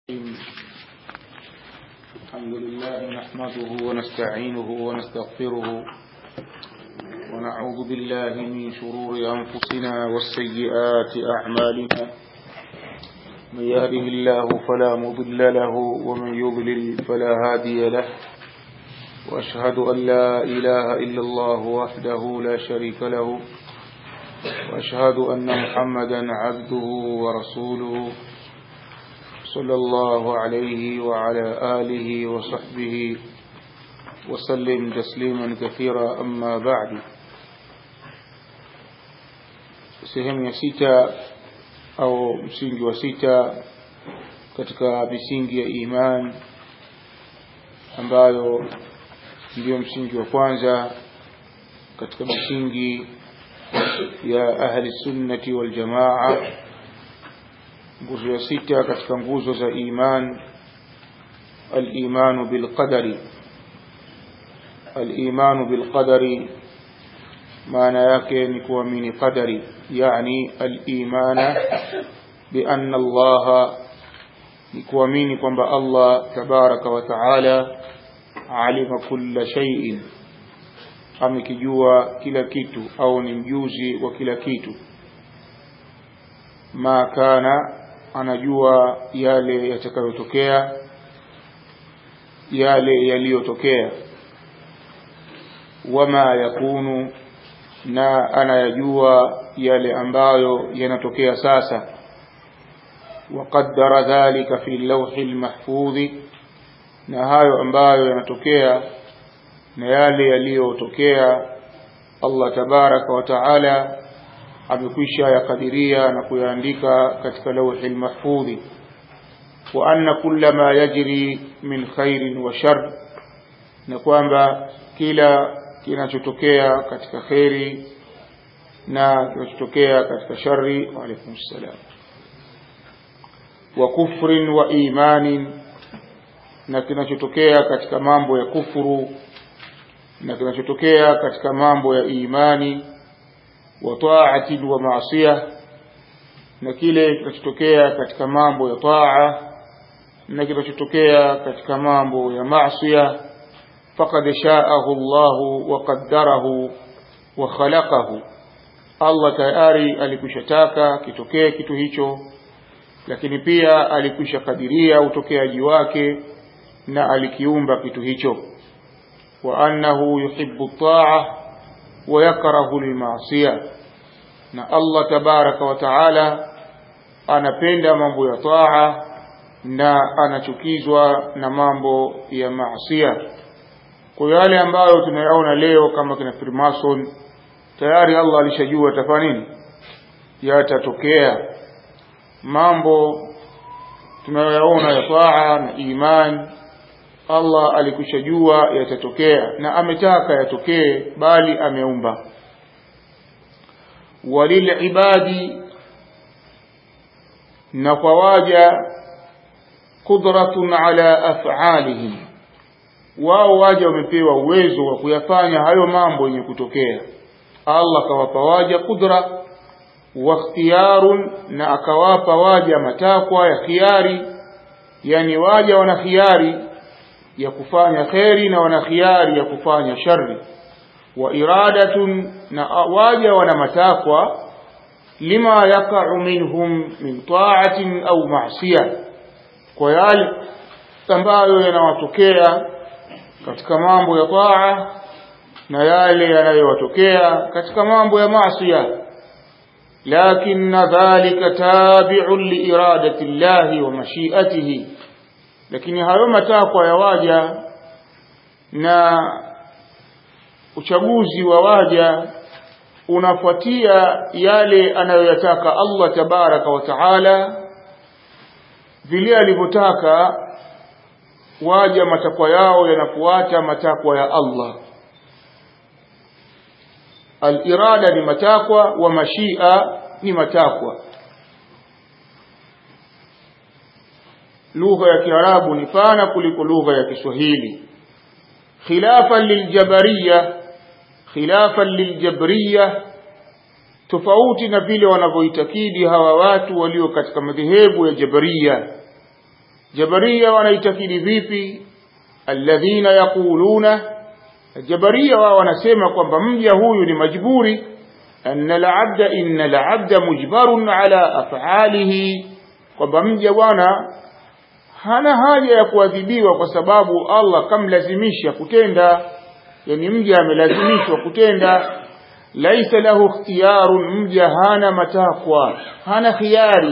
الحمد لله نحمده ونستعينه ونستغفره ونعوذ بالله من شرور أنفسنا والسيئات أعمالنا من يهده الله فلا مضل له ومن يضلل فلا هادي له وأشهد أن لا إله إلا الله وحده لا شريك له وأشهد أن محمدا عبده ورسوله صلى الله عليه وعلى آله وصحبه وسلم تسليما كثيرا أما بعد sehemu ya sita au msingi wa sita katika misingi ya iman ambayo ndiyo msingi wa kwanza katika misingi ya ahli sunnati wal jamaa nguzo ya sita katika nguzo za iman al-imanu bil qadari al-imanu bil qadari maana yake ni kuamini qadari yani al-imana bi anna Allah ni kuamini kwamba Allah tabaraka wa taala alima kulla shay'in amekijua kila kitu au ni mjuzi wa kila kitu ma kana anajua yale yatakayotokea yale yaliyotokea wama yakunu na anayajua yale ambayo yanatokea sasa وقدر ذلك في اللوح المحفوظ na hayo ambayo yanatokea na yale yaliyotokea Allah tabaraka wa taala amekwisha yakadiria na kuyaandika katika lawhi mahfudhi wa anna kulla ma yajri min khairin wa shar na kwamba kila kinachotokea katika khairi na kinachotokea katika shari wa alaykum salam wa kufrin wa imanin na kinachotokea katika mambo ya kufuru na kinachotokea katika mambo ya imani wa ta'ati wa maasiya na kile kinachotokea katika mambo ya taa na kinachotokea katika mambo ya maasiya faqad sha'ahu Allah wa qaddarahu wa khalaqahu Allah tayari alikushataka kitokee kitu hicho lakini pia alikwisha kadiria utokeaji wake na alikiumba kitu hicho wa annahu yuhibbu at-ta'a wa yakrahu al-ma'siyah na Allah tabaraka wa taala anapenda mambo ya taa na anachukizwa na mambo ya maasiya kwa yale ambayo tunayaona leo kama kina Freemason tayari Allah alishajua tafanya nini yatatokea mambo tunayoyaona ya taa na imani Allah alikushajua yatatokea na ametaka yatokee bali ameumba walilibadi na kwa waja qudratun ala af'alihim wao waja wamepewa uwezo wa kuyafanya hayo mambo yenye kutokea Allah kawapa waja kudra wa ikhtiyarun na akawapa waja matakwa ya khiari yani waja wana khiari ya kufanya kheri na wana khiari ya kufanya shari wa iradatun na waja wana matakwa lima yaqa'u minhum min ta'atin au ma'siyah kwa yale ambayo yanawatokea katika mambo ya taa na yale yanayowatokea katika mambo ya maasiya lakin dhalika tabi'un li iradati llahi wa mashi'atihi lakini hayo matakwa ya waja na uchaguzi wa waja unafuatia yale anayoyataka Allah tabaraka wa taala vile alivyotaka waja matakwa yao yanafuata matakwa ya Allah al-irada ni matakwa wa mashia ni matakwa lugha ya Kiarabu ni pana kuliko lugha ya Kiswahili khilafan liljabariya khilafan liljabariya tofauti na vile wanavyoitakidi hawa watu walio katika madhehebu ya Jabariya jabaria wanaitakidi vipi alladhina yaquluna jabaria wao wanasema kwamba mja huyu ni majburi anna alabda inna alabda mujbarun ala af'alihi kwamba mja bwana hana haja ya kuadhibiwa kwa sababu Allah kamlazimisha kutenda yani mja amelazimishwa kutenda laisa lahu ikhtiyarun mja hana matakwa hana khiari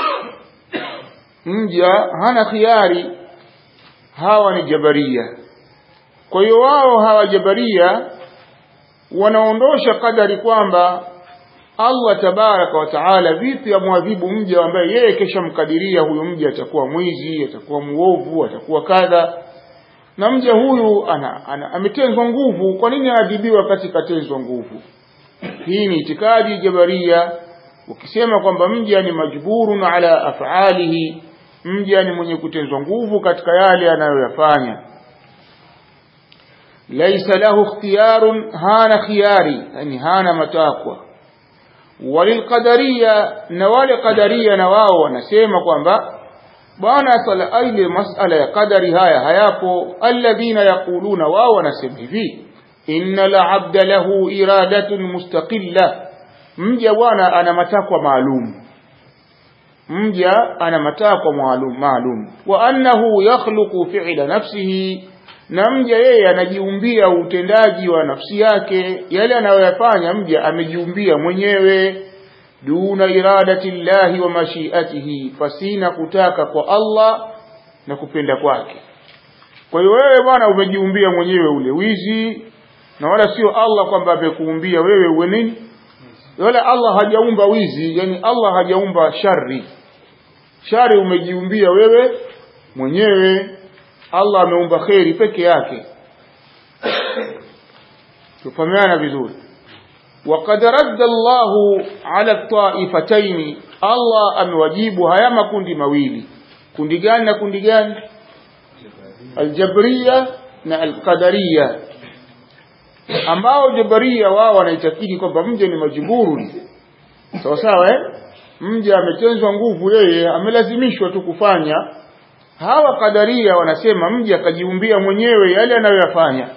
mja hana khiari hawa ni jabaria kwa hiyo wao hawa jabaria wanaondosha kadari kwamba Allah tabaraka wa taala vipi amwadhibu mja ambaye yeye kesha mkadiria huyu mja atakuwa mwizi atakuwa muovu atakuwa kadha na mja huyu ana, ana, ametenzwa nguvu kwa nini aadhibiwe wakati katenzwa nguvu hii ni itikadi jabaria ukisema kwamba mja ni majburun ala af'alihi mja ni mwenye kutenzwa nguvu katika yale anayoyafanya laisa lahu ikhtiyarun hana khiyari yani hana matakwa walilqadariya na wale qadaria na wao wanasema kwamba bwana sala ile masala ya qadari haya hayapo alladhina yaquluna wao wanasema hivi inna la'abda lahu iradatun mustaqilla mja bwana ana matakwa maalum mja ana matakwa maalum maalum wa annahu yakhluqu fi'la nafsihi na mja yeye anajiumbia utendaji wa nafsi yake yale anayoyafanya mja amejiumbia mwenyewe duna iradati llahi wa mashiatihi fasina kutaka kwa Allah na kupenda kwake kwa hiyo wewe bwana umejiumbia mwenyewe ule wizi na wala sio Allah kwamba amekuumbia wewe uwe nini wala Allah hajaumba wizi yani Allah hajaumba shari shari umejiumbia wewe mwenyewe Allah ameumba kheri peke yake tufahamiana vizuri وقد رد الله على الطائفتين الله amewajibu haya makundi mawili kundi gani na kundi gani aljabriya na alqadariya ambao jabaria wao wanaitakidi kwamba mja ni majiburu sawa sawa eh mja ametenzwa nguvu yeye amelazimishwa tu kufanya hawa kadaria wanasema mja akajiumbia mwenyewe yale anayoyafanya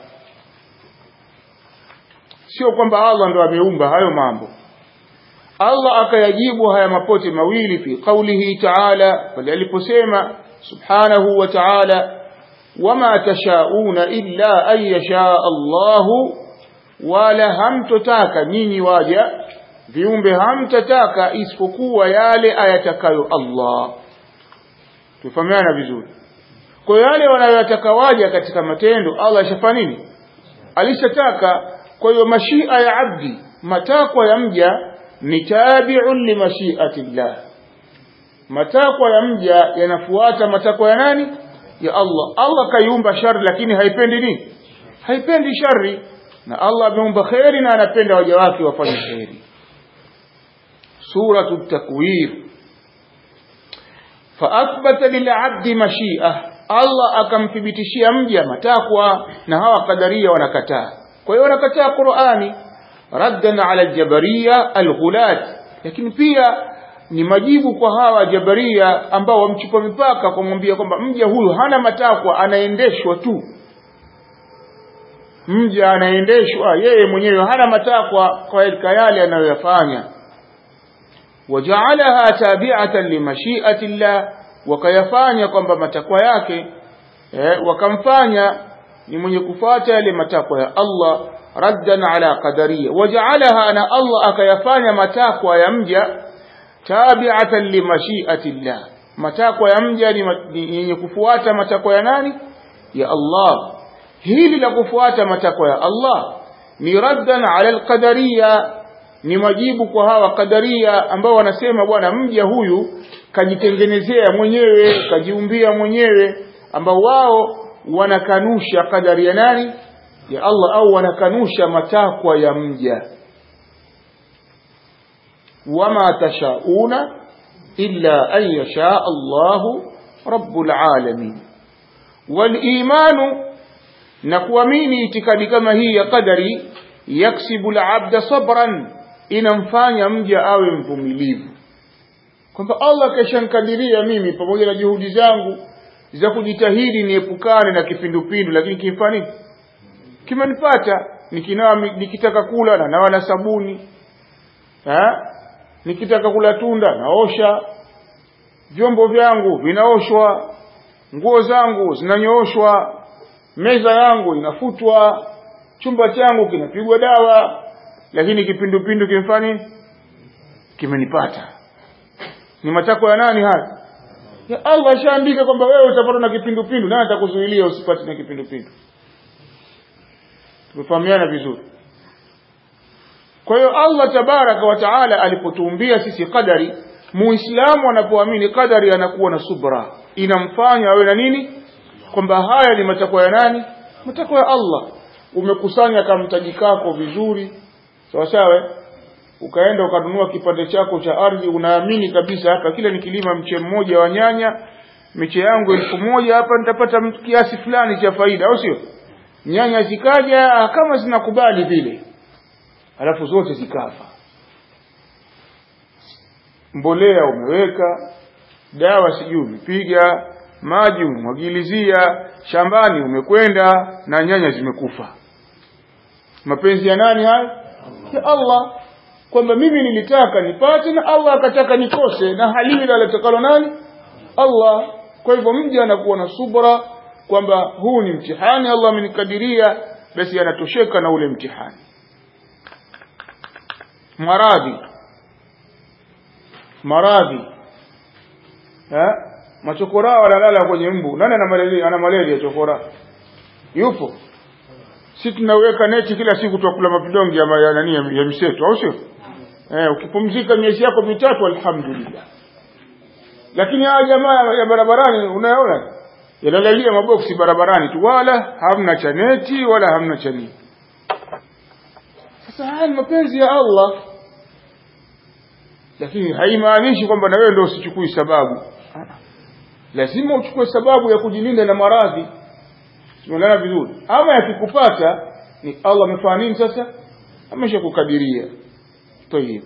sio kwamba Allah ndo ameumba hayo mambo Allah akayajibu haya mapote mawili fi qawlihi ta'ala pale aliposema subhanahu wa ta'ala wama tashauna illa an yasha Allahu wala hamtotaka nyinyi waja viumbe hamtataka isipokuwa yale ayatakayo Allah tufahamiana vizuri kwa yale wanayoyataka waja katika matendo Allah ashafanya nini alishataka kwa hiyo mashia ya abdi matakwa ya mja ni tabi'un li mashiati llah matakwa ya mja yanafuata matakwa ya nani ya Allah Allah kaiumba shari lakini haipendi nini haipendi shari na Allah ameumba khairi na anapenda waja wake wafanye khairi suratu takwir فأثبت للعبد مشيئة Allah akamthibitishia mja matakwa na hawa kadaria wanakataa kwa hiyo wanakataa Qur'ani raddan ala aljabariya alghulat lakini pia ni majibu kwa hawa jabaria ambao wamchupa mipaka kumwambia kwamba mja huyu hana matakwa anaendeshwa tu mja anaendeshwa yeye mwenyewe hana matakwa kwa yale anayoyafanya waja'alaha tabi'atan limashi'ati llah wakayafanya kwamba matakwa yake eh, wakamfanya ni mwenye kufuata yale matakwa ya Allah raddan ala qadariya waja'alaha na Allah akayafanya matakwa ya mja tabi'atan limashi'ati llah matakwa ya mja ni yenye kufuata matakwa ya nani ya Allah hili la kufuata matakwa ya Allah ni raddan ala alqadariya ni majibu kwa hawa kadaria ambao wanasema bwana mja huyu kajitengenezea mwenyewe kajiumbia mwenyewe ambao wao wanakanusha kadari ya nani ya Allah au wanakanusha matakwa ya mja wama tashauna illa an yasha Allahu rabbul alamin wal imanu na kuamini itikadi kama hii ya qadari yaksibu al-abda sabran inamfanya mja awe mvumilivu kwamba Allah kashankadiria mimi pamoja na juhudi zangu za kujitahidi niepukane na kipindupindu lakini kimfani kimenipata nikinawa nikitaka kula na nawa na sabuni ha? nikitaka kula tunda naosha vyombo vyangu vinaoshwa nguo zangu zinanyooshwa meza yangu inafutwa chumba changu kinapigwa dawa lakini kipindupindu kimfani kimenipata ni matakwa ya nani haya ya Allah ashaandika kwamba wewe utapatwa na kipindupindu nani atakuzuilia usipate na kipindupindu tumefahamiana vizuri kwa hiyo Allah tabaraka wa taala alipotuumbia sisi qadari muislamu anapoamini qadari anakuwa na subra inamfanya awe na nini kwamba haya ni matakwa ya nani matakwa ya Allah umekusanya kamtaji kako vizuri sawa sawa ukaenda ukanunua kipande chako cha ardhi unaamini kabisa hapa kila nikilima mche mmoja wa nyanya miche yangu elfu moja hapa nitapata kiasi fulani cha faida au sio nyanya zikaja kama zinakubali vile alafu zote zikafa mbolea umeweka dawa sijui umepiga maji umemwagilizia shambani umekwenda na nyanya zimekufa mapenzi ya nani haya ya Allah kwamba mimi nilitaka nipate na Allah akataka nikose na halili alitakalo nani Allah kwa hivyo mja anakuwa na subra kwamba huu ni mtihani Allah amenikadiria basi anatosheka na ule mtihani maradhi maradhi eh machokora wanalala kwenye mbu nani ana malaria ana malaria chokora yupo si tunaweka neti kila siku tukula mapidongi ya ya nani ya, ya mseto au sio eh ukipumzika miezi yako mitatu alhamdulillah lakini hawa jamaa ya barabarani unaona yanalalia maboksi barabarani tu wala hamna cha neti wala hamna cha nini sasa haya ni mapenzi ya Allah lakini haimaanishi kwamba na wewe ndio usichukui sababu lazima uchukue sababu ya kujilinda na maradhi tumeelewana vizuri ama yakikupata ni Allah amefanya nini sasa ameshakukadiria tayib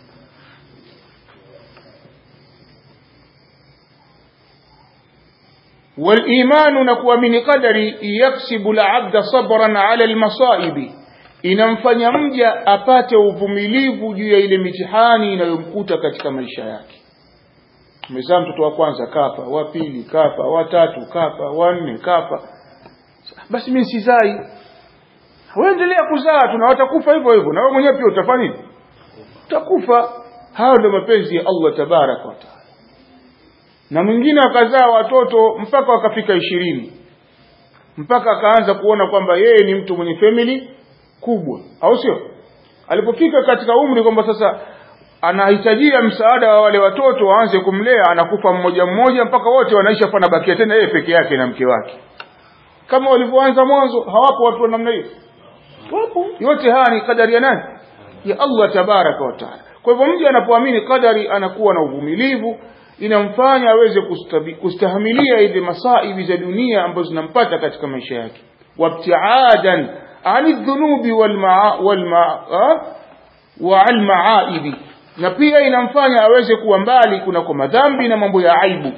والإيمان نكوامن قدري يكسب العبد صبرا على المصائب inamfanya mja apate uvumilivu juu ya ile mitihani inayomkuta katika maisha yake umezaa mtoto wa kwanza kafa wa pili kafa wa tatu kafa wa nne kafa basi mimi sizai waendelea kuzaa tu na watakufa hivyo hivyo na wewe mwenyewe pia utafanya nini utakufa hayo ndio mapenzi ya Allah tabaraka wa taala na mwingine akazaa watoto mpaka wakafika ishirini mpaka akaanza kuona kwamba yeye ni mtu mwenye family kubwa au sio alipofika katika umri kwamba sasa anahitajia msaada wa wale watoto waanze kumlea anakufa mmoja mmoja mpaka wote wanaisha fana bakia tena yeye peke yake na mke wake kama walivyoanza mwanzo hawapo watu wa namna hiyo wapo yote haya ni kadari ya nani ya Allah tabaraka wa taala kwa hivyo mtu anapoamini kadari anakuwa na uvumilivu inamfanya aweze kustahimilia ile masaibi za dunia ambazo zinampata katika maisha yake wabtiadan ani dhunubi walmaaibi na pia inamfanya aweze kuwa mbali kunako madhambi na mambo ya aibu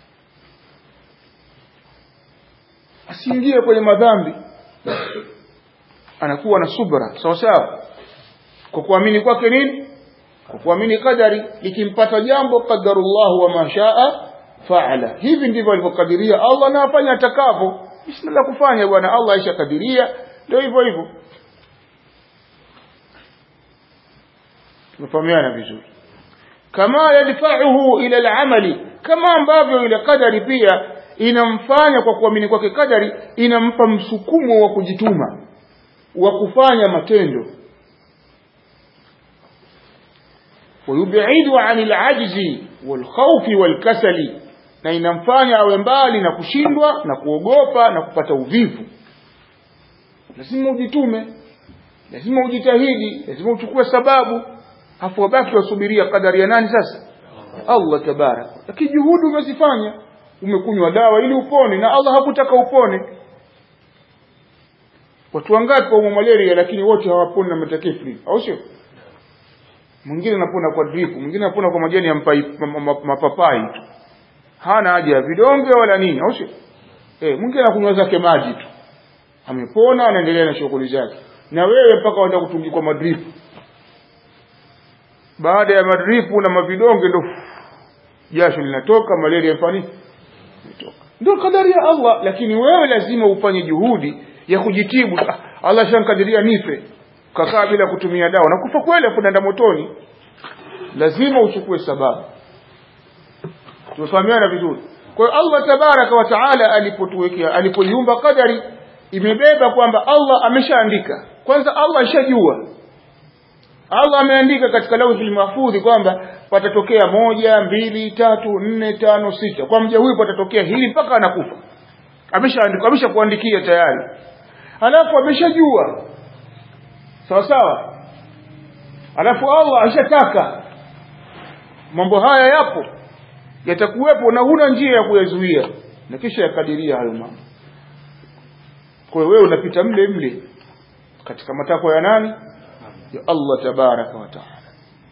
asiingie kwenye madhambi anakuwa na subra sawa sawa kwa kuamini kwake nini kwa kuamini kadari likimpata jambo qadarullahu wa mashaa faala hivi ndivyo alivyokadiria Allah na afanya atakavyo bismillah kufanya bwana Allah aishakadiria ndio hivyo hivyo tumefahamiana vizuri kama yadfa'uhu ila al-amali kama ambavyo ile kadari pia inamfanya kwa kuamini kwake kadari inampa msukumo wa kujituma wa kufanya matendo ويبعد عن العجز والخوف والكسل na inamfanya awe mbali na kushindwa na kuogopa na kupata uvivu lazima ujitume lazima ujitahidi lazima uchukue sababu afu wabaki wasubiria kadari ya nani sasa Allah tabarak lakini juhudi umezifanya umekunywa dawa ili upone na Allah hakutaka upone watu wangapi wa malaria lakini wote hawaponi na matakifri au sio mwingine anapona kwa drip mwingine anapona kwa majani ya mpai, mapapai tu hana haja ya vidonge wala nini au sio eh mwingine anakunywa zake maji tu amepona anaendelea na shughuli zake na wewe mpaka waenda kutungikwa madripu baada ya madripu na mavidonge ndo jasho linatoka malaria mfani ndio kadari ya Allah lakini wewe lazima ufanye juhudi ya kujitibu ah, Allah shankadiria nife kakaa bila kutumia dawa na kufa kweli afu naenda motoni lazima uchukue sababu tumefahamiana vizuri kwa hiyo Allah tabaraka wa taala alipotuwekea alipoiumba kadari imebeba kwamba Allah ameshaandika kwanza Allah ashajua Allah ameandika katika lauhul mahfudhi kwamba patatokea moja mbili tatu nne tano sita kwa mja huyu patatokea hili mpaka anakufa ameshaandika ameshakuandikia tayari alafu ameshajua sawa sawa alafu Allah ashataka mambo haya yapo yatakuwepo na huna njia ya kuyazuia na kisha yakadiria hayo mambo kwa hiyo wewe unapita mle mle katika matakwa ya nani ya Allah tabaraka wa taala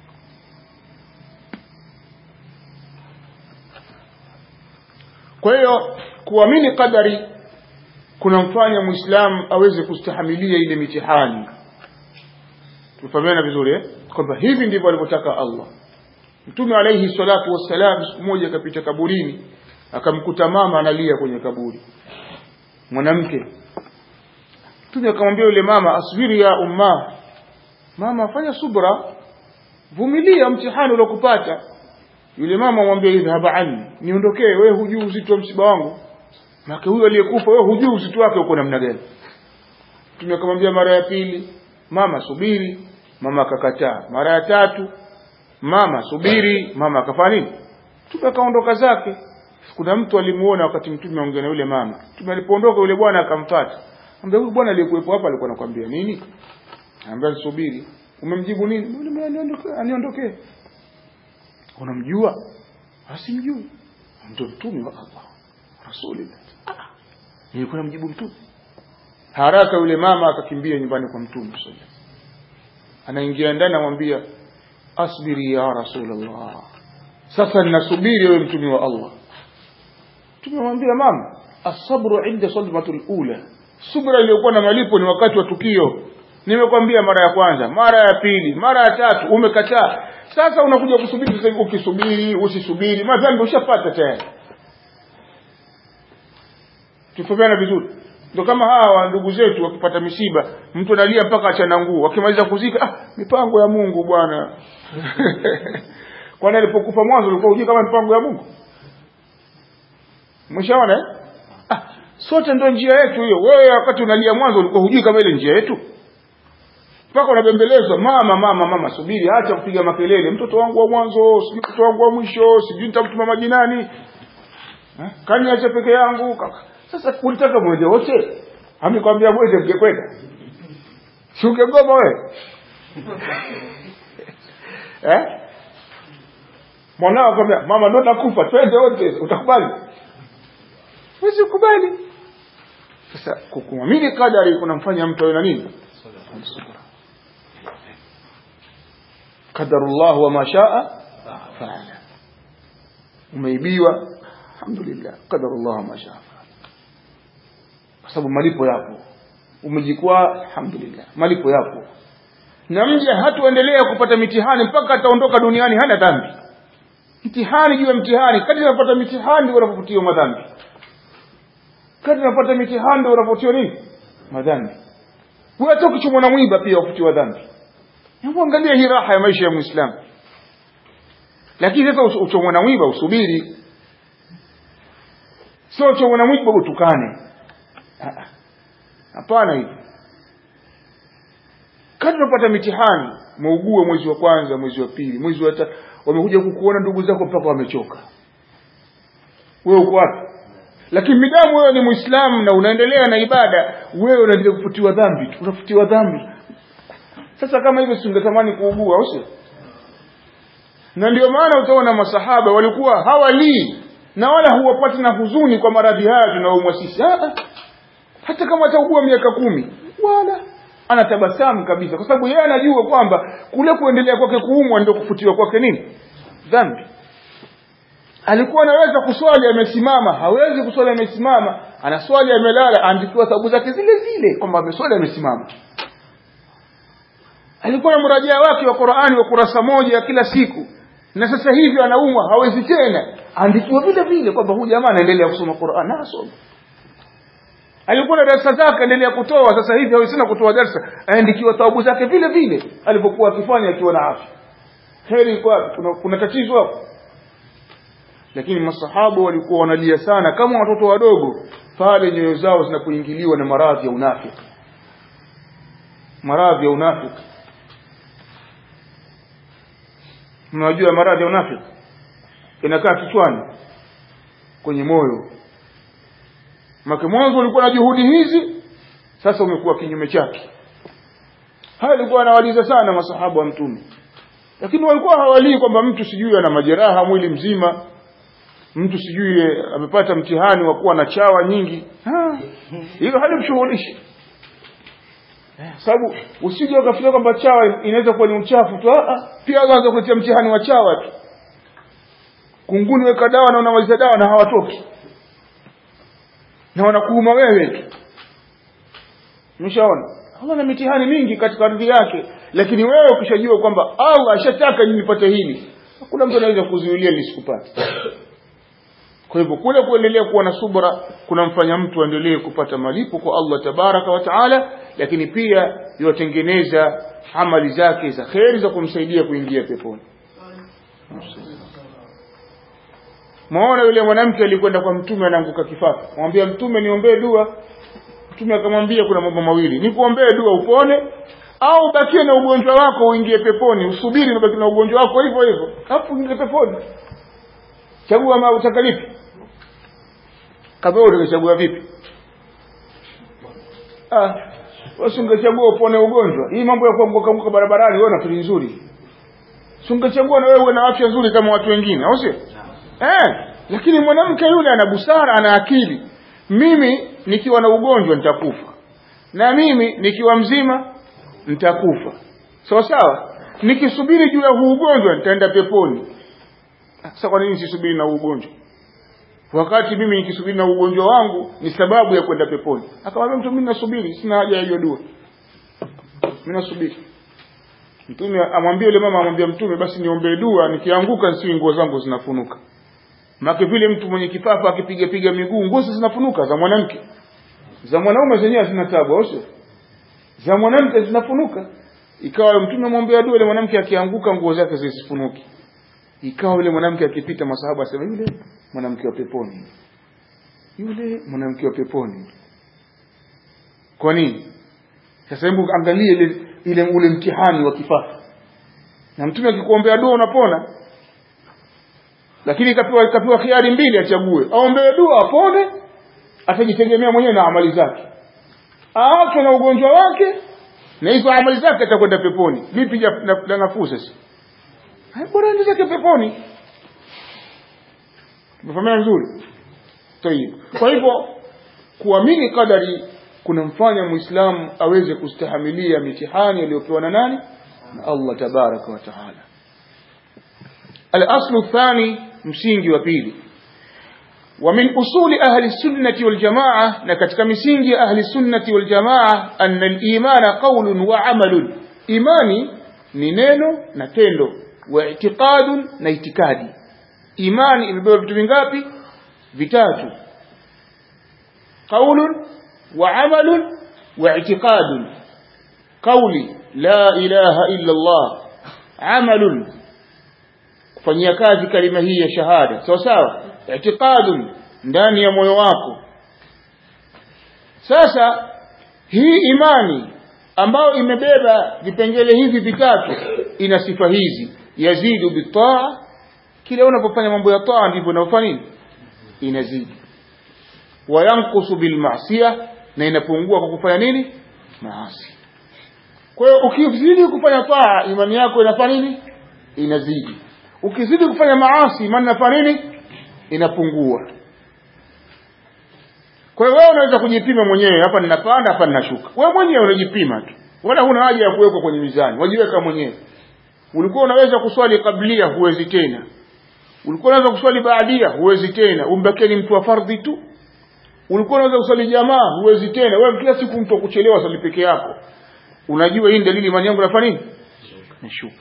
kwa hiyo kuamini qadari kunamfanya muislamu aweze kustahimilia ile mitihani tufahamiana vizuri eh? kwamba hivi ndivyo alivyotaka Allah Mtume alayhi salatu wassalam siku moja akapita kaburini akamkuta mama analia kwenye kaburi mwanamke Mtume akamwambia yule mama asbiri ya umma mama fanya subra vumilia mtihani uliokupata yule mama amwambia idhhab anni niondokee wewe hujui uzito wa msiba wangu maana huyo aliyekufa wewe hujui uzito wake uko namna gani Mtume akamwambia mara ya pili mama subiri mama akakataa mara ya tatu mama subiri mama akafanya nini mtume akaondoka zake kuna mtu alimuona wakati mtume aongea na yule mama mtume alipoondoka yule bwana akamfuata ambaye huyu bwana aliyekuwepo hapa alikuwa anakuambia nini anambia subiri umemjibu nini yule aniondoke aniondoke unamjua asimjui ndio mtume wa Allah rasulillah ah nilikuwa namjibu mtume haraka yule mama akakimbia nyumbani kwa mtume sallallahu anaingia ndani anamwambia asbiri ya rasulullah sasa ninasubiri wewe mtume wa Allah tumemwambia mama asabru inda sadmatul ula subra iliyokuwa na malipo ni wakati wa tukio nimekwambia mara ya kwanza mara ya pili mara ya tatu umekataa sasa unakuja kusubiri sasa hivi ukisubiri usisubiri madhambi ushapata tayari tufahamiana vizuri ndio kama hawa ndugu zetu wakipata misiba mtu analia mpaka achana nguo wakimaliza kuzika ah mipango ya Mungu bwana kwani alipokufa mwanzo ulikuwa hujui kama mipango ya Mungu mshaona eh ah sote ndio njia yetu hiyo wewe wakati unalia mwanzo ulikuwa hujui kama ile njia yetu mpaka unabembelezwa mama mama mama subiri acha kupiga makelele mtoto wangu wa mwanzo sijui mtoto wangu wa mwisho sijui nitamtuma majinani eh? kani acha peke yangu kaka sasa ulitaka mwende wote amekwambia mwende mngekwenda si ungegoma wewe eh mwanao akwambia mama ndo nakufa twende wote utakubali huwezi kubali sasa kukuamini kadari kunamfanya mtu awe na nini qadarullah wa ma shaa faala umeibiwa alhamdulillah qadarullah wa ma shaa kwa sababu malipo yapo umejikwaa alhamdulillah malipo yapo na mja hatuendelea kupata mitihani mpaka ataondoka duniani hana dhambi mtihani juu ya mtihani kadri unapata mitihani ndio unapoputiwa madhambi kadri unapata mitihani ndio unapoputiwa nini madhambi wewe hata ukichomwa na mwiba pia uputiwa dhambi hebu angalia hii raha ya maisha ya muislamu lakini sasa uchomwa na mwiba usubiri sio uchomwa na mwiba utukane hapana hivi kadri unapata mitihani muugue mwezi wa kwanza mwezi wa pili mwezi wa tatu wamekuja kukuona ndugu zako mpaka wamechoka wewe uko wapi lakini midamu wewe ni muislamu na unaendelea na ibada wewe unaendelea kufutiwa dhambi tu unafutiwa dhambi sasa kama hivyo singetamani kuugua au sio na ndio maana utaona masahaba walikuwa hawalii na wala huwapati na huzuni kwa maradhi haya tunaoumwa sisi hata kama ataugua miaka kumi wala anatabasamu kabisa kwa sababu yeye anajua kwamba kule kuendelea kwake kuumwa ndio kufutiwa kwake nini dhambi alikuwa anaweza kuswali amesimama hawezi kuswali amesimama anaswali amelala aandikiwa thawabu zake zile zile kwamba ameswali amesimama alikuwa na mrajaa wake wa Qur'ani wa kurasa moja kila siku na sasa hivi anaumwa hawezi tena aandikiwa vile vile kwamba huyu jamaa anaendelea kusoma Qur'an na asoma alikuwa na darasa zake endelea kutoa sasa hivi hawezi tena kutoa darasa aandikiwa thawabu zake vile vile alipokuwa akifanya akiwa na afya heri kwa kuna, kuna tatizo hapo lakini masahaba walikuwa wanalia sana kama watoto wadogo pale nyoyo zao zinapoingiliwa na maradhi ya unafiki maradhi ya unafiki mnajua maradhi ya unafiki inakaa kichwani kwenye moyo make mwanzo ulikuwa na juhudi hizi sasa umekuwa kinyume chake haya alikuwa anawaliza sana masahaba wa mtume lakini walikuwa hawalii kwamba mtu sijui ana majeraha mwili mzima mtu sijui amepata mtihani wa kuwa na chawa nyingi hilo halimshughulishi sababu usije ukafikiria kwamba chawa inaweza kuwa ni uchafu tu pia anza kuletea mtihani wa chawa tu kunguni weka dawa na unamaliza dawa na hawatoki na wanakuuma wewe tu umeshaona Allah na mitihani mingi katika ardhi yake lakini wewe ukishajua kwamba Allah ashataka nipate hili hakuna mtu anaweza kuzuilia nisikupate kwa hivyo kule kuendelea kuwa na subra kunamfanya mtu aendelee kupata malipo kwa Allah tabaraka wa taala lakini pia yuwatengeneza amali zake za kheri za kumsaidia kuingia peponi maona yule mwanamke alikwenda kwa mtume anaanguka kifafa mwambia mtume niombee dua mtume akamwambia kuna mambo mawili nikuombee dua upone au bakie na ugonjwa wako uingie peponi usubiri ubaki na ugonjwa wako hivyo hivyo alafu uingie peponi chagua ma utaka lipi kama wewe ungechagua vipi ah wewe ungechagua upone ugonjwa hii mambo ya kuanguka anguka barabarani wewe nafikiri nzuri ungechagua na wewe uwe na afya nzuri kama watu wengine au sio eh lakini mwanamke yule ana busara ana akili mimi nikiwa na ugonjwa nitakufa na mimi nikiwa mzima nitakufa sawa sawa nikisubiri juu ya huu ugonjwa nitaenda peponi sasa kwa nini sisubiri na ugonjwa wakati mimi nikisubiri na ugonjwa wangu ni sababu ya kwenda peponi akamwambia mtu mimi nasubiri sina haja ya hiyo dua mimi nasubiri mtume amwambie yule mama amwambia mtume basi niombee dua nikianguka nisiwe nguo zangu zinafunuka Maki vile mtu mwenye kifafa akipiga piga miguu nguo zinafunuka za mwanamke. Za mwanaume zenyewe hazina tabu, au sio? Za mwanamke zinafunuka. Ikawa mtume amwambia dua ile mwanamke akianguka nguo zake zisifunuki. Ikawa yule mwanamke akipita masahaba asema yule mwanamke wa peponi. Yule mwanamke wa peponi. Kwa nini? Sasa hebu angalie ile ile ule mtihani wa kifafa. Na mtume akikuombea dua unapona lakini ikapewa ikapewa khiari mbili achague aombee dua apone atajitegemea mwenyewe na amali zake aachwe na ugonjwa wake na hizo amali zake atakwenda peponi lipi la nafuu sasa bora ende zake peponi tumefahamia vizuri tayib kwa hivyo kuamini kadari kunamfanya muislamu aweze kustahamilia mitihani aliyopewa na nani na Allah tabaraka wa taala الأصل الثاني msingi wa pili ومن أصول أهل السنة والجماعة نكتك مسنج أهل السنة والجماعة أن الإيمان قول وعمل إيماني نينينو نتندو واعتقاد نايتكادي إيماني imebeba vitu vingapi vitatu قول وعمل واعتقاد قولي لا إله إلا الله عمل kufanyia kazi kalima hii ya shahada sawa sawa i'tiqadun ndani ya moyo wako sasa hii imani ambayo imebeba vipengele hivi vitatu ina sifa hizi yazidu bitaa kila unapofanya mambo ya taa ndivyo unaofanya nini inazidi wayankusu bilmaasiya na inapungua kwa kufanya nini maasi kwa hiyo ukizidi kufanya taa imani yako inafanya nini inazidi ukizidi kufanya maasi imani inafanya nini inapungua kwa hiyo wewe unaweza kujipima mwenyewe hapa ninapanda hapa ninashuka wewe mwenyewe unajipima tu wala huna haja ya kuwekwa kwenye mizani wajiweka mwenyewe ulikuwa unaweza kuswali kablia huwezi tena ulikuwa unaweza kuswali baadia huwezi tena umbakie ni mtu wa fardhi tu ulikuwa unaweza kuswali jamaa huwezi tena wewe kila siku mtu kuchelewa swali peke yako unajua hii dalili imani yangu nafanya nini nashuka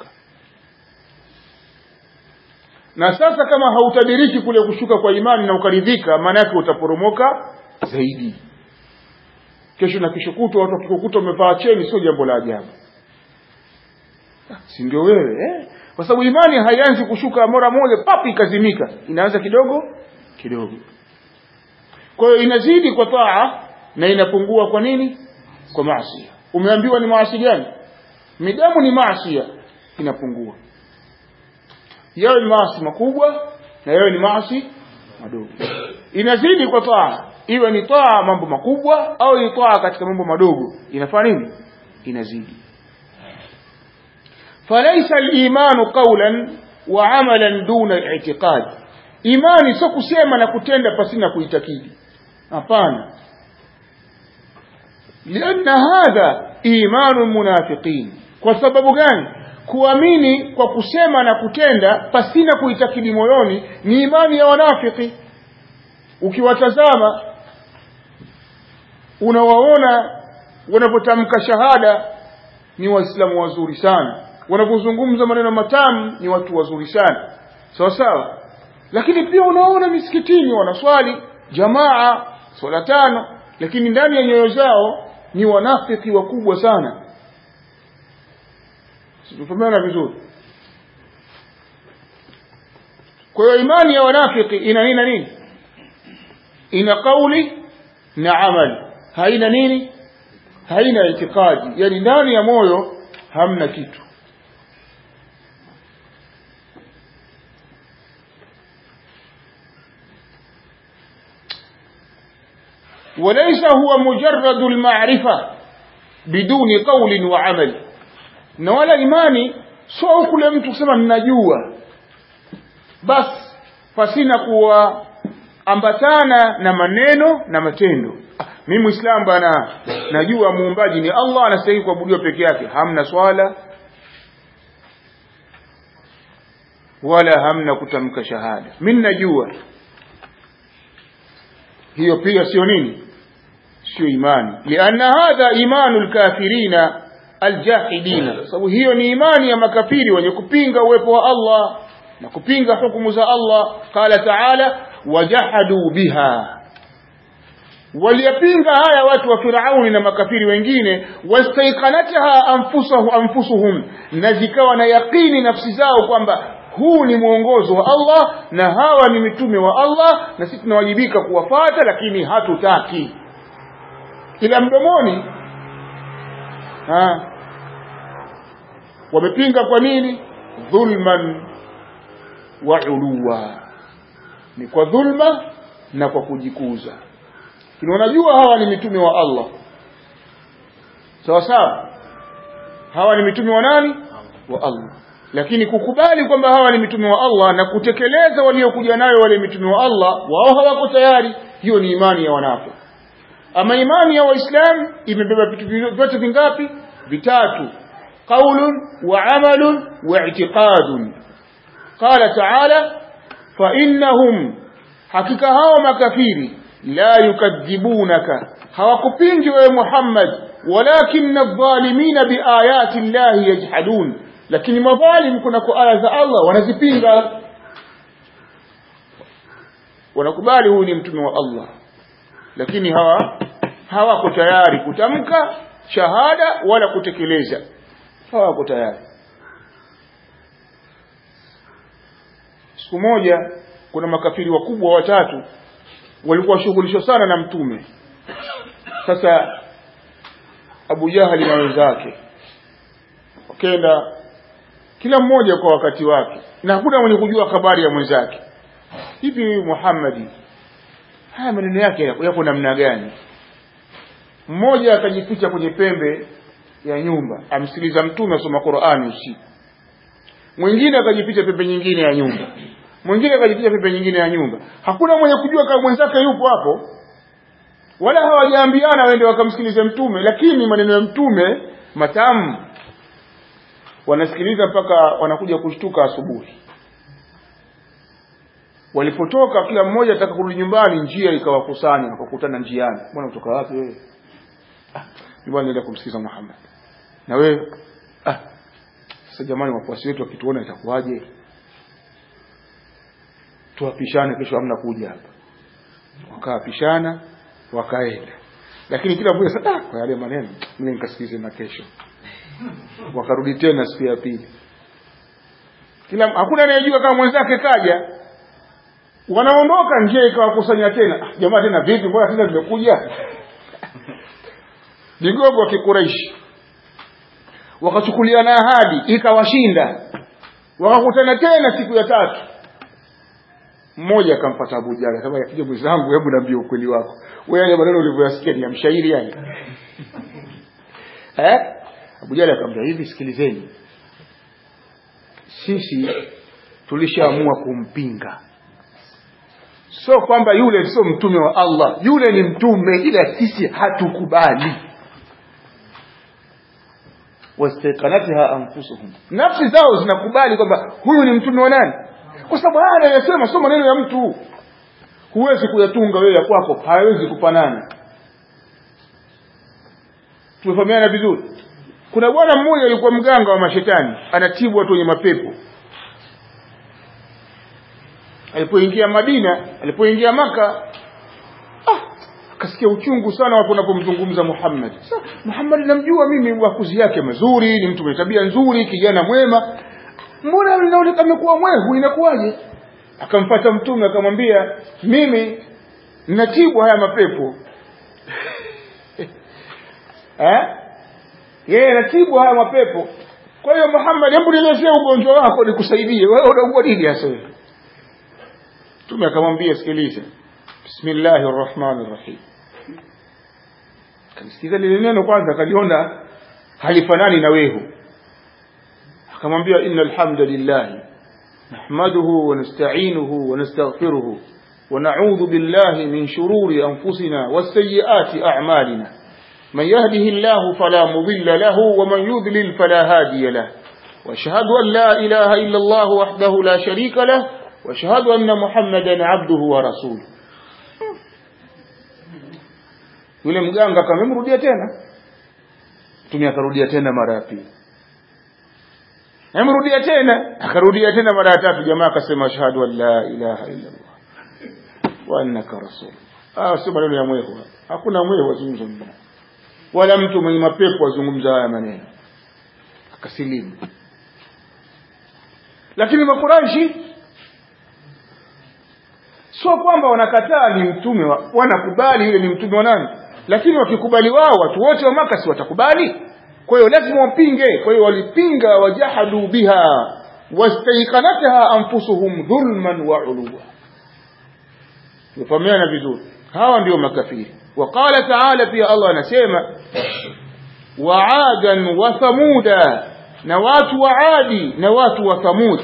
na sasa kama hautadiriki kule kushuka kwa imani na ukaridhika maana yake utaporomoka zaidi kesho na kesho kutwa watu wakikukuta umevaa cheni sio jambo la ajabu si ndio wewe eh? kwa sababu imani haianzi kushuka mara moja papi ikazimika inaanza kidogo kidogo kwa hiyo inazidi kwa taa na inapungua kwa nini kwa maasi umeambiwa ni maasi gani midamu ni maasi inapungua yawe ni maasi makubwa na yawe ni maasi madogo inazidi kwa taa iwe ni taa mambo makubwa au ni taa katika mambo madogo inafanya nini inazidi فليس الإيمان قولا وعملا دون الاعتقاد imani sio kusema na kutenda pasina kuitakidi hapana lianna hadha imanu munafiqin kwa sababu gani kuamini kwa kusema na kutenda pasina kuitakidi moyoni ni imani ya wanafiki ukiwatazama unawaona wanapotamka shahada ni waislamu wazuri sana wanapozungumza maneno matamu ni watu wazuri sana sawa sawa lakini pia unaona misikitini wanaswali jamaa swala tano lakini ndani ya nyoyo zao ni wanafiki wakubwa sana situfahamiana vizuri kwa hiyo imani ya wanafiki ina nini na nini ina kauli na amali haina nini haina itikadi yani ndani ya moyo hamna kitu وليس هو مجرد المعرفة بدون قول وعمل na wala imani sio kule mtu kusema ninajua basi pasina kuwa ambatana na maneno na matendo ah, mimi muislamu bana najua muumbaji ni Allah anastahili kuabudiwa peke yake hamna swala wala hamna kutamka shahada mimi najua hiyo pia sio nini sio imani lianna hadha imanu lkafirina aljahidina sababu hiyo ni imani ya makafiri wenye kupinga uwepo wa Allah na kupinga hukumu za Allah qala taala wajahadu biha waliyapinga haya watu wa Firauni na makafiri wengine wastaiqanataha anfusuhum anfusuhum na zikawa na yaqini nafsi zao kwamba huu ni mwongozo wa Allah na hawa ni mitume wa Allah na sisi tunawajibika kuwafata lakini hatutaki ila mdomoni ha wamepinga kwa nini dhulman wa uluwa ni kwa dhulma na kwa kujikuza lakini wanajua hawa ni mitume wa Allah sawa sawa hawa ni mitume wa nani wa Allah lakini kukubali kwamba hawa ni mitume wa Allah na kutekeleza waliokuja nayo wale mitume wa Allah wao hawako tayari hiyo ni imani ya wanafiki ama imani ya waislamu imebeba vitu vyote vingapi vitatu qaulun wa amalun wa i'tiqadun qala ta'ala fa innahum hakika hao makafiri la yukadhibunaka hawakupingi wewe Muhammad walakinna adh-dhalimina biayati llahi yajhadun lakini madhalim kuna kwa aya za Allah wanazipinga wanakubali huyu ni mtume wa Allah lakini hawa hawako tayari kutamka shahada wala kutekeleza hawako tayari siku moja kuna makafiri wakubwa watatu walikuwa washughulishwa sana na mtume sasa Abu Jahali na wenzake wakenda kila mmoja kwa wakati wake na hakuna mwenye kujua habari ya mwenzake hivi Muhammadi haya maneno yake yako namna gani mmoja akajificha kwenye pembe ya nyumba amsikiliza mtume asoma Qur'ani usiku mwingine akajificha pembe nyingine ya nyumba mwingine akajificha pembe nyingine ya nyumba hakuna mwenye kujua kama mwenzake yupo hapo wala hawajaambiana waende wakamsikilize mtume lakini maneno ya mtume matamu wanasikiliza mpaka wanakuja kushtuka asubuhi walipotoka kila mmoja ataka kurudi nyumbani njia ikawakusanya wakakutana njiani bwana kutoka wapi wewe ah bwana nenda kumsikiza Muhammad na wewe ah sasa jamani wafuasi wetu wakituona itakuwaje tuwapishane kesho hamna kuja hapa wakawapishana wakaenda lakini kila mmoja sasa ah, kwa yale maneno mimi nikasikize na kesho wakarudi tena siku ya pili kila hakuna anayejua kama mwenzake kaja wanaondoka njia ikawakusanya tena ah, jamaa tena vipi mbona tena tumekuja vigogo wa kikuraishi wakachukuliana ahadi ikawashinda wakakutana tena siku ya tatu mmoja akampata Abu Jahal akasema je mwenzangu hebu niambie ukweli wako wewe yale maneno ulivyoyasikia ni ya mshairi yani eh Abu Jahal akamwambia hivi sikilizeni sisi tulishaamua kumpinga sio kwamba yule sio mtume wa Allah yule ni mtume ila sisi hatukubali wastaqanatha anfusuhum nafsi zao zinakubali kwamba huyu ni mtume wa nani kwa sababu haya anayosema sio maneno ya mtu huwezi kuyatunga wewe ya kwako hawezi kufanana tumefahamiana vizuri kuna bwana mmoja alikuwa mganga wa mashetani anatibu watu wenye mapepo alipoingia Madina alipoingia maka ah, akasikia uchungu sana watu wanapomzungumza Muhammad sasa Muhammad namjua mimi wakuzi yake mazuri ni mtu mwenye tabia nzuri kijana mwema mbona inaonekana amekuwa mwehu inakuwaje akamfata mtume akamwambia mimi ninatibu haya mapepo eh yeye anatibu haya mapepo kwa hiyo Muhammad hebu nielezee ugonjwa wako nikusaidie wewe unaugua nini hasa wewe mtume akamwambia sikiliza bismillahir rahmanir rahim kanisikiza lile neno kwanza akaliona halifanani na wehu akamwambia innal hamdalillah nahmaduhu wa nasta'inuhu wa nastaghfiruhu wa na'udhu billahi min shururi anfusina was-sayyiati a'malina من يهده الله فلا مضل له ومن يضلل فلا هادي له واشهد أن لا إله إلا الله وحده لا شريك له واشهد أن محمدا عبده ورسوله yule mganga akamemrudia tena mtume akarudia tena mara ya pili amrudia tena akarudia tena mara ya tatu jamaa akasema ashhadu an la ilaha illa allah wa annaka rasul ah sio maneno ya mwehu hakuna mwehu wazungumza wala mtu mwenye mapepo azungumza haya maneno akasilimu lakini makuraishi sio kwamba wanakataa ni mtume wa, wanakubali yule ni mtume wa nani lakini wakikubali wao watu wote wa maka si watakubali kwa hiyo lazima wapinge kwa hiyo walipinga wajahadu biha wastaiqanatha anfusuhum dhulman wa uluwa tufahamiana vizuri hawa ndio makafiri وقال تعالى في الله نسيما وعادا وثمودا نوات وعادي نوات وثمود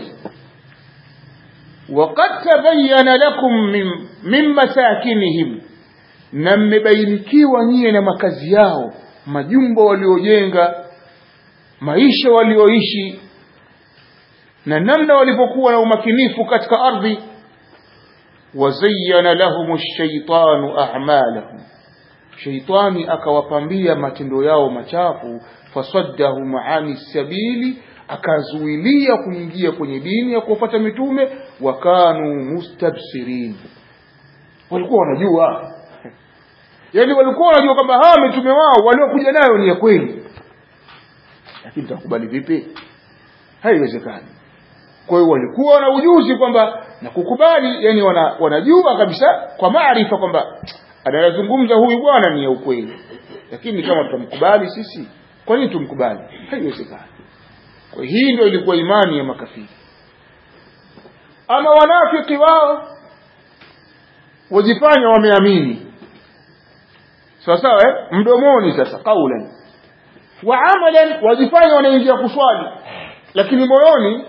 وقد تبين لكم من, من مساكنهم na mmebainikiwa nyie na makazi yao majumba waliojenga maisha walioishi na namna walipokuwa na umakinifu katika ardhi wazayyana lahum ash-shaytanu a'malahum shaitani akawapambia matendo yao machafu fasaddahum ani sabili akazuilia kuingia kwenye dini ya kufuata mitume wakanu mustabsirin walikuwa wanajua yani walikuwa wanajua kwamba hawa mitume wao waliokuja nayo ni ya kweli lakini takubali vipi haiwezekani kwa hiyo walikuwa na ujuzi kwamba na kukubali yani wana, wanajua kabisa kwa maarifa kwamba anayazungumza huyu bwana ni ya ukweli lakini kama tutamkubali sisi kwa nini tumkubali haiwezekani kwa hii ndio ilikuwa imani ya makafiri ama wanafiki wao wajifanya wameamini sawa sawa eh? mdomoni sasa kaulan wa amalan wajifanya wanaingia kuswali lakini moyoni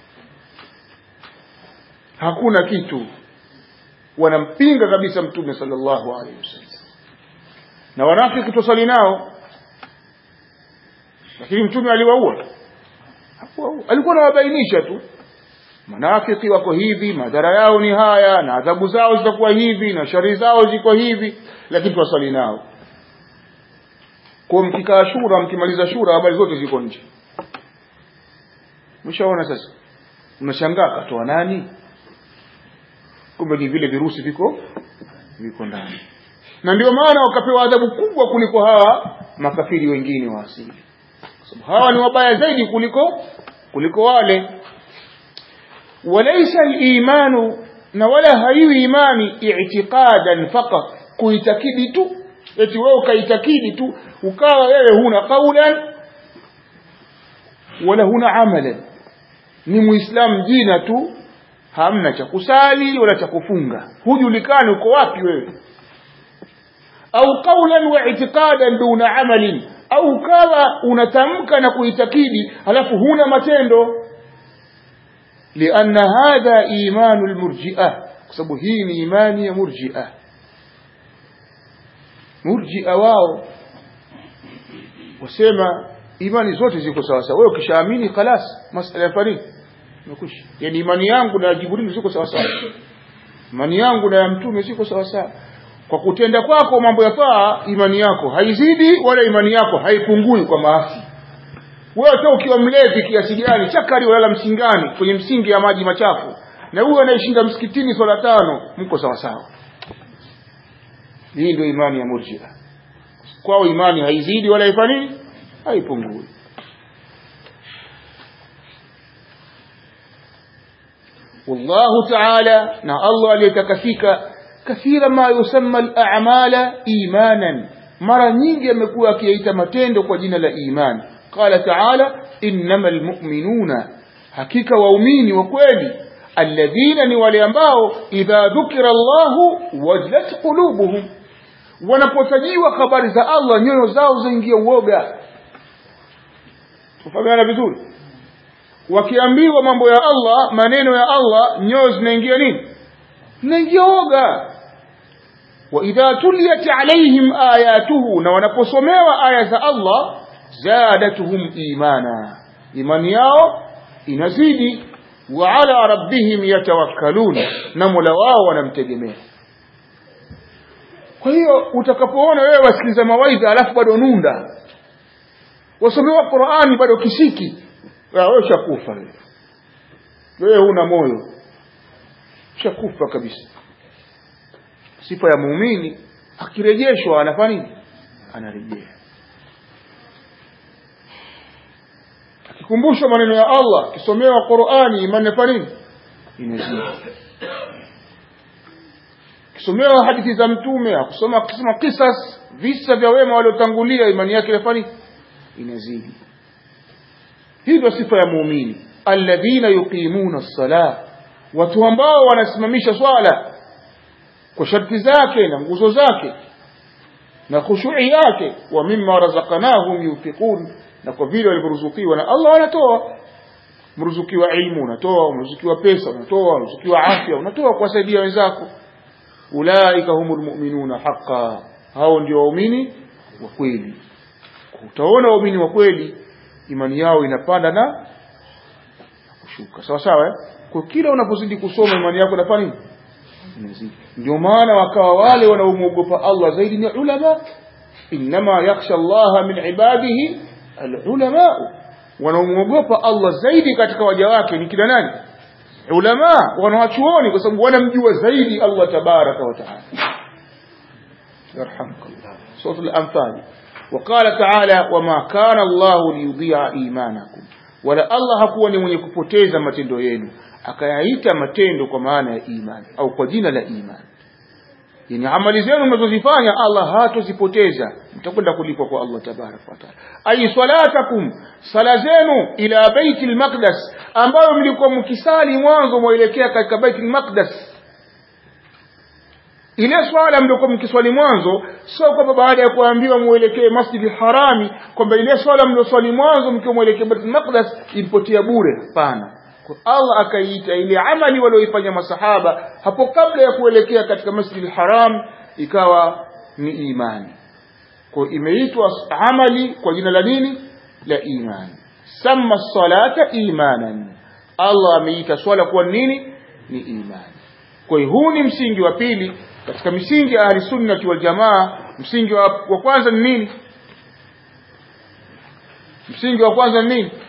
hakuna kitu wanampinga kabisa mtume sallallahu alaihi wasallam na wanafiki tusali nao lakini mtume aliwaua hakuwaua alikuwa anawabainisha tu manafiki wako hivi madhara yao ni haya na adhabu zao zitakuwa hivi na shari zao ziko hivi lakini tuwaswali nao kwa mkikaa shura mkimaliza shura habari zote ziko nje mshaona sasa unashangaa katoa nani kumbe ni vile virusi viko viko ndani na ndio maana wakapewa adhabu kubwa kuliko hawa makafiri wengine wa asili sababu hawa ni wabaya zaidi kuliko kuliko wale walaysa al-imanu na wala haiwi imani i'tiqadan faqat kuitakidi tu eti wewe ukaitakidi tu ukawa wewe huna qaulan wala huna amalan ni muislamu jina tu hamna cha kusali wala cha kufunga hujulikani uko wapi wewe au qaulan wa i'tiqadan duna amalin au kawa unatamka na kuitakidi halafu huna matendo lianna hadha imanu almurji'ah kwa sababu hii ni imani ya murji'ah murji'a wao wasema imani zote ziko sawa sawa wewe ukishaamini خلاص masala ya faridi imekwisha yani imani yangu na Jibril ziko sawa sawa imani yangu na ya mtume ziko sawa sawa kwa kutenda kwako mambo ya taa imani yako haizidi wala imani yako haipungui kwa maasi wewe hata ukiwa mlevi kiasi gani chakari walala msingani kwenye msingi ya maji machafu na huyo anayeshinda msikitini swala tano mko sawa sawa hii ndio imani ya murji'a kwao imani haizidi wala haifanyi haipungui والله تعالى نا الله aliyetakasika kathira ma yusamma al-a'mala imanan mara nyingi amekuwa akiyaita matendo kwa jina la imani qala ta'ala innamal mu'minuna hakika waumini wa kweli alladhina ni wale ambao idha dhukira Allahu wajlat qulubuhum wanapotajiwa habari za Allah nyoyo zao zaingia uoga tufahamiana vizuri wakiambiwa mambo ya Allah maneno ya Allah nyoyo zinaingia nini zinaingia uoga wa idha tuliyat alaihim ayatuhu na wanaposomewa aya za Allah zadatuhum imana imani yao inazidi wa ala rabbihim yatawakkalun na mola wao wanamtegemea kwa hiyo utakapoona wewe wasikiliza mawaidha alafu bado nunda wasomewa Qur'ani bado kishiki wewe ushakufa wewe wewe huna moyo ushakufa kabisa sifa ya muumini akirejeshwa anafanya nini anarejea akikumbushwa maneno ya Allah akisomewa Qur'ani imani fanya nini inazidi akisomewa hadithi za mtume akusoma akisoma kisas visa vya wema waliotangulia imani yake inafanya inazidi hivyo sifa ya muumini alladhina yuqimuna as-salah watu ambao wanasimamisha swala kwa sharti zake na nguzo zake na khushu'i yake wa mimma razaqnahum yunfiqun na kwa vile walivyoruzukiwa na Allah wanatoa mruzukiwa ilmu unatoa mruzukiwa pesa unatoa mruzukiwa afya unatoa kuwasaidia wenzako ulaika humul mu'minuna haqqan hao ndio waumini wa kweli utaona waumini wa kweli imani yao inapanda na kushuka sawa sawa eh? kwa kila unapozidi kusoma imani yako inafanya nini inazidi ndio maana wakawa wale wanaomwogopa Allah zaidi ni ulama inma yakhsha Allah min ibadihi alulama wanaomwogopa Allah zaidi katika waja wake ni kila nani ulama wanawachuoni kwa sababu wanamjua zaidi Allah tabaraka wa taala yarhamkallah sura al-anfal وقال تعالى وما كان الله ليضيع ايمانكم wala Allah hakuwa ni mwenye kupoteza matendo yenu akayaita matendo kwa maana ya imani au kwa jina la imani yani amali zenu mnazozifanya Allah hatozipoteza mtakwenda kulipwa kwa Allah tabaraka wa taala ay salatakum sala zenu ila baitil maqdas ambayo mlikuwa mkisali mwanzo mwelekea katika baitil maqdas ile swala mliokuwa mkiswali mwanzo sio kwamba baada ya kuambiwa muelekee masjidi harami kwamba ile swala mlioswali mwanzo mkiwa muelekea Baitul Maqdis ilipotea bure hapana Allah akaiita ile amali walioifanya masahaba hapo kabla ya kuelekea katika masjidi haram ikawa ni imani kwa imeitwa amali kwa jina la nini la imani sama salata imanan Allah ameita swala kuwa nini ni imani kwa hiyo huu ni msingi wa pili katika misingi ya ahli sunnati wal jamaa msingi wa, wa kwanza ni nini msingi wa kwanza ni nini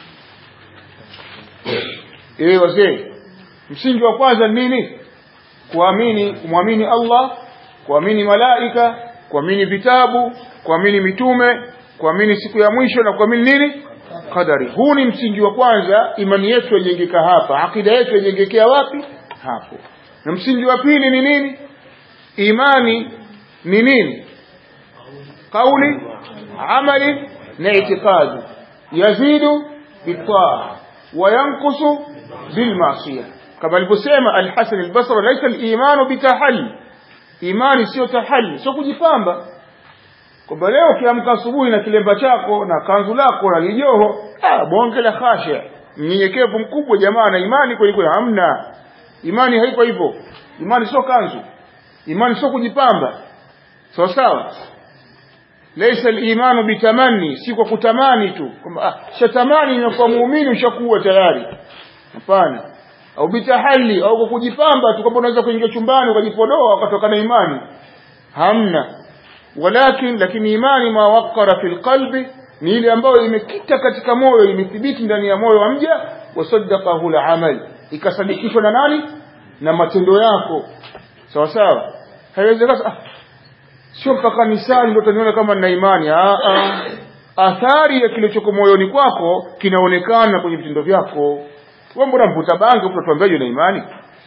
eh wazee msingi wa kwanza ni nini kuamini kumwamini Allah kuamini malaika kuamini vitabu kuamini mitume kuamini siku ya mwisho na kuamini nini qadari huu ni msingi wa kwanza imani yetu yajengeka hapa akida yetu yajengekea wapi hapo na msingi wa pili ni nini imani ni nini kauli amali na itikadi yazidu bitaa wa yankusu bilmaasiya kama alivyosema alhasan albasri laisa alimanu bitahalli imani sio tahalli sio kujipamba kwamba leo ukiamka asubuhi na kilemba chako na kanzu lako na lijoho ah bonge la khashia mnyenyekevu mkubwa jamaa na imani kweli kweli hamna imani haiko hivyo imani sio kanzu imani sio kujipamba sawa sawa laysa al-imanu bitamanni si kwa kutamani tu kwamba ah shatamani na kwa muumini ushakuwa tayari hapana au bitahalli au kwa kujipamba tu kwamba unaweza kuingia chumbani ukajipodoa ukatoka na imani hamna walakin lakini imani ma waqara fil qalbi ni ile ambayo imekita katika moyo imethibiti ndani ya moyo wa mja wasaddaqahu al-amal ikasadikishwa na nani na matendo yako sawa sawa haiwezekani ah, sio mpaka nisali ndio utaniona kama nina imani ah, ah. athari ya kilichoko moyoni kwako kinaonekana kwenye vitendo vyako wewe mbona mvuta bangi utatuambiaje na imani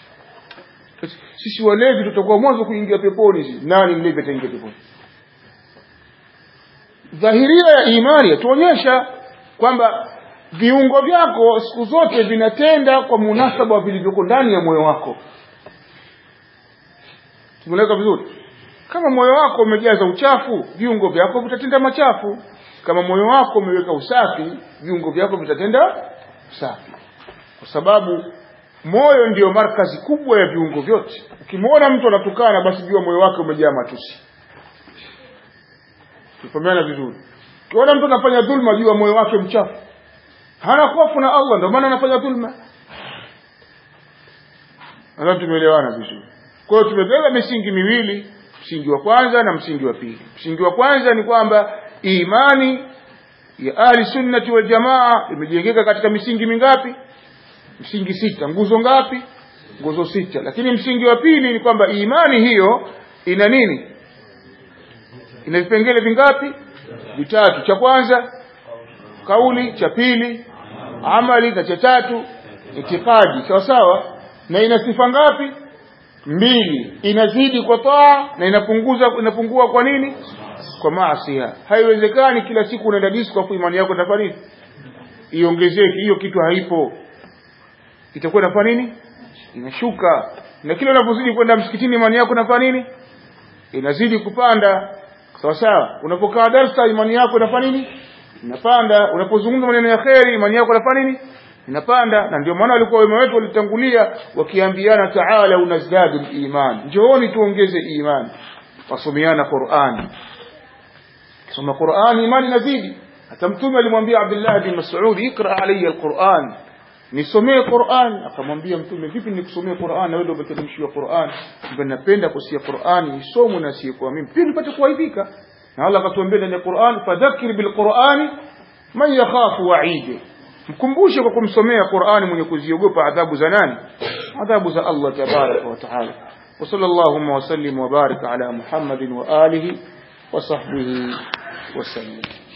sisi walevi tutakuwa mwanzo kuingia peponi sisi nani mlevi ataingia peponi dhahiria ya imani yatuonyesha kwamba viungo vyako siku zote vinatenda kwa munasaba vilivyoko ndani ya moyo wako tumeleka vizuri kama moyo wako umejaza uchafu viungo vyako vitatenda machafu kama moyo wako umeweka usafi viungo vyako vitatenda usafi kwa sababu moyo ndiyo markazi kubwa ya viungo vyote ukimwona mtu anatukana basi jua moyo wake umejaa matusi tufahamiana vizuri ukiona mtu anafanya dhulma jua moyo wake mchafu hana hofu na Allah ndio maana anafanya dhulma nadhani tumeelewana vizuri kwa hiyo tumebeba misingi miwili msingi wa kwanza na msingi wa pili msingi wa kwanza ni kwamba imani ya ahli sunnati wal jamaa imejengeka katika misingi mingapi msingi sita nguzo ngapi nguzo sita lakini msingi wa pili ni kwamba imani hiyo ina nini ina vipengele vingapi vitatu cha kwanza kauli cha pili amali na cha tatu itikadi sawa sawa na ina sifa ngapi mbili inazidi kwa taa na inapunguza inapungua kwa nini kwa maasi haiwezekani kila siku unaenda disco afu imani yako itafanya nini iongezeke hiyo kitu haipo itakuwa inafanya nini inashuka na kila unapozidi kwenda msikitini imani yako inafanya nini inazidi kupanda sawa sawa unapokaa darsa imani yako inafanya nini inapanda unapozungumza maneno ya kheri imani yako inafanya nini inapanda na ndio maana walikuwa wema wetu walitangulia wakiambiana taala unazdadu iman njooni tuongeze imani wasomeana Qur'an soma Qur'an imani inazidi hata mtume alimwambia Abdullah bin Mas'ud ikra alayya alquran nisomee Qur'an akamwambia mtume vipi nikusomee Qur'an na wewe ndio umeteremshiwa Qur'an mbona napenda kusia Qur'an isomwe na sio mimi pia nipate kuaidhika na Allah akatuambia ndani ya Qur'an fadhakkir bil Qur'ani man yakhafu wa'idi mkumbushe kwa kumsomea Qur'ani mwenye kuziogopa adhabu za nani adhabu za Allah tabaraka wa taala وصلى اللهم وسلم وبارك على محمد وآله وصحبه وسلم